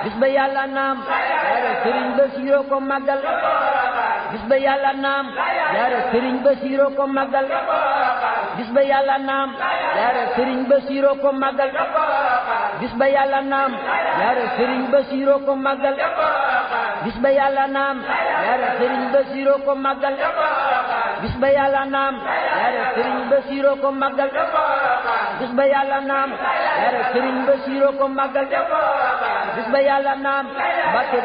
bis ba yàlla naam yaare sëriñ Basiiro ko màggal bis ba yàlla naam yaare sëriñ Basiiro ko màggal bis ba yàlla naam yaare sëriñ Basiiro ko màggal bis ba yàlla naam yaare sëriñ Basiiro ko màggal bis ba yàlla naam yaare sëriñ Basiiro ko màggal bis ba yàlla naam yaare sëriñ Basiiro ko màggal bis ba yàlla naam yaare sëriñ Basiiro ko màggal bis ba yàlla naam Mbàkke